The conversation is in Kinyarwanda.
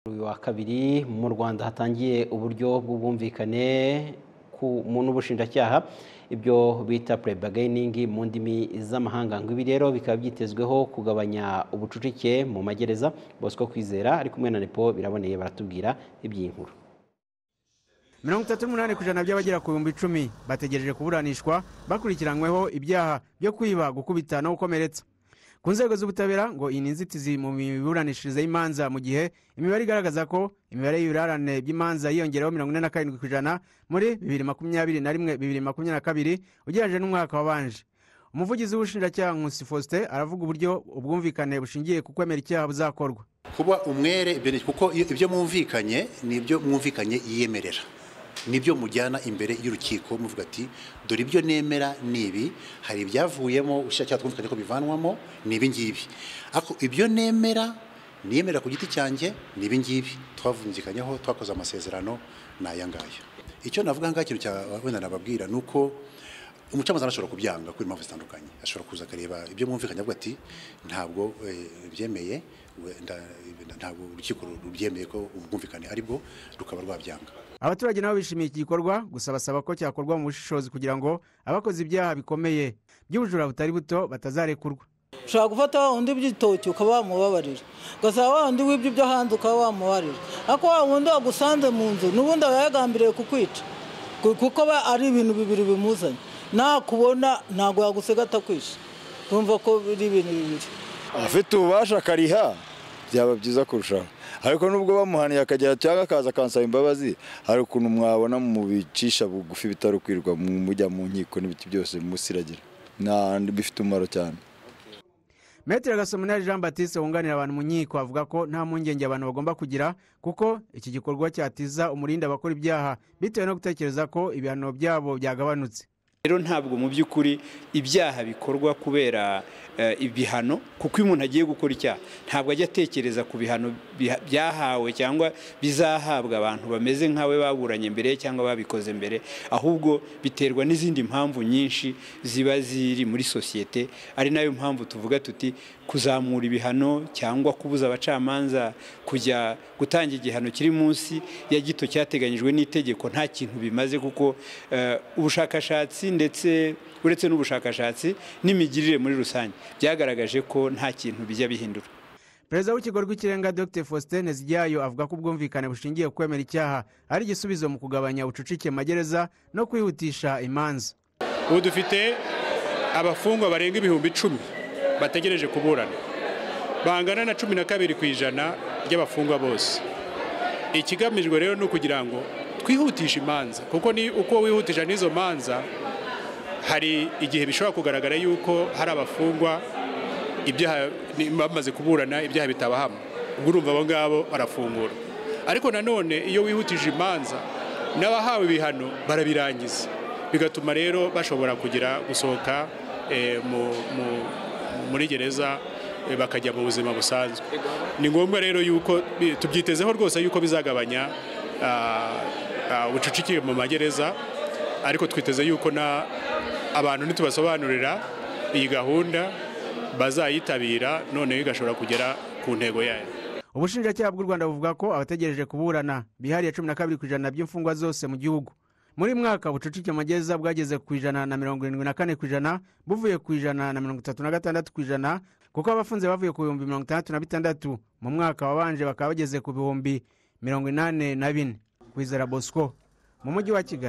uyu wa kabiri mu rwanda hatangiye uburyo bw'ubwumvikane n'ubushinjacyaha ibyo bita prebagayiningi mu ndimi z'amahanga ngo ibi rero bikaba byitezweho kugabanya ubucucike mu magereza bosco kwizera ari kumwe na nepo biraboneye baratubwira iby'iyi nkuru mirongo itatu n'umunani ku ijana by'abagera ku bihumbi icumi bategereje kuburanishwa bakurikiranyweho ibyaha byo kwiba gukubita no gukomeretsa ku nzego z'ubutabera ngo iyi ni inzitizi mu miburanishirize y'imanza mu gihe imibare igaragaza ko imibare y'ibirarane by'imanza yiyongereho mirongo ine na karindwi ku ijana muri bibiri makumyabiri na rimwe bibiri makumyabiri na kabiri ugereranyije n'umwaka wabanje umuvugizi w'ubushinjacyaha nkusi faustin aravuga uburyo ubwumvikane bushingiye ku kwemera icyaha buzakorwa kuba umwere kuko ibyo mwumvikanye ni ibyo mwumvikanye yiyemerera nibyo mujyana imbere y'urukiko muvuga ati dore ibyo nemera ni ibi hari ibyavuyemo ushyira twumvikanye ko bivanwamo ni ibi ngibi ariko ibyo nemera niyemera ku giti cyanjye ni ibi ngibi twavunjikanyeho twakoze amasezerano ni aya ngaya icyo navuga ngaho ikintu cya wenda nababwira ni uko umucamanza arashobora kubyanga kubera impamvu zitandukanye ashobora kuza akareba ibyo mwumvikanye avuga ati ntabwo byemeye ntabwo urukiko rubyemeye ko ubwumvikane ari bwo rukaba rwabyanga abaturage nabo bishimiye iki gikorwa gusa basaba ko cyakorwa mu bushishozi kugira ngo abakoze ibyaha bikomeye by'ubujura butari buto batazarekurwa ushobora gufata wa wundi by'itoki ukaba wamubabarira ugasaba wa wundi w'ibyo ibyo hanze ukaba wamubabarira ariko wa wundi wagusanze mu nzu n'ubundi aba yagambiriye kukwica kuko ari ibintu bibiri bimuzanye nakubona ntabwo yagusiga atakwishe urumva ko biri ibintu bibiri afite ububasha akariha byaba byiza kurushaho ariko nubwo bamuhaniye akagera cyangwa akaza akansaba imbabazi hari ukuntu mwabona mu bicisha bugufi bitarukwirwa mujya mu nkiko n'ibiti byose musiragira bifite umumaro cyane metero gasomunari jean batiste wunganira abantu mu nkiko avuga ko nta mpungenge abantu bagomba kugira kuko iki gikorwa cyatiza umurindi abakora ibyaha bitewe no gutekereza ko ibihano byabo byagabanutse rero ntabwo mu by'ukuri ibyaha bikorwa kubera ibihano kuko iyo umuntu agiye gukora icyaha ntabwo ajya atekereza ku bihano byahawe cyangwa bizahabwa abantu bameze nk'awe baburanye mbere cyangwa babikoze mbere ahubwo biterwa n'izindi mpamvu nyinshi ziba ziri muri sosiyete ari nayo mpamvu tuvuga tuti kuzamura ibihano cyangwa kubuza abacamanza kujya gutanga igihano kiri munsi ya gito cyateganyijwe n'itegeko nta kintu bimaze kuko ubushakashatsi ndetse uretse n'ubushakashatsi n'imigirire muri rusange byagaragaje ko nta kintu bijya bihindura perezida w'ikigo rw'ikirenga dr faustin zijyayo avuga ko ubwumvikane bushingiye ku kwemera icyaha ari igisubizo mu kugabanya ubucucike mu magereza no kwihutisha imanza ubu dufite abafungwa barenga ibihumbi icumi bategereje kuburana bangana na cumi na kabiri ku ijana ry'abafungwa bose ikigamijwe rero ni ukugira ngo twihutisha imanza kuko ni uko wihutisha n'izo manza hari igihe bishobora kugaragara yuko hari abafungwa ibyaha bamaze kuburana ibyaha bitabahama ubwo urumva abo ngabo barafungura ariko nanone iyo wihutije imanza n'abahawe ibihano barabirangiza bigatuma rero bashobora kugira gusohoka muri gereza bakajya mu buzima busanzwe ni ngombwa rero yuko tubyitezeho rwose yuko bizagabanya ubucucike mu magereza ariko twiteze yuko na abantu ntitubasobanurira iyi gahunda bazayitabira noneho igashobora kugera ku ntego yayo ubushinjacyaha bw'u rwanda buvuga ko abategereje kuburana bihariye cumi na kabiri ku ijana by'imfungwa zose mu gihugu muri mwaka ubucucike mu magereza bwageze ku ijana na mirongo irindwi na kane ku ijana buvuye ku ijana na mirongo itatu na gatandatu ku ijana kuko abafunze bavuye ku bihumbi mirongo itandatu na bitandatu mu mwaka wabanje bakaba bageze ku bihumbi mirongo inani na bine kwizera bosco mu mujyi wa kigali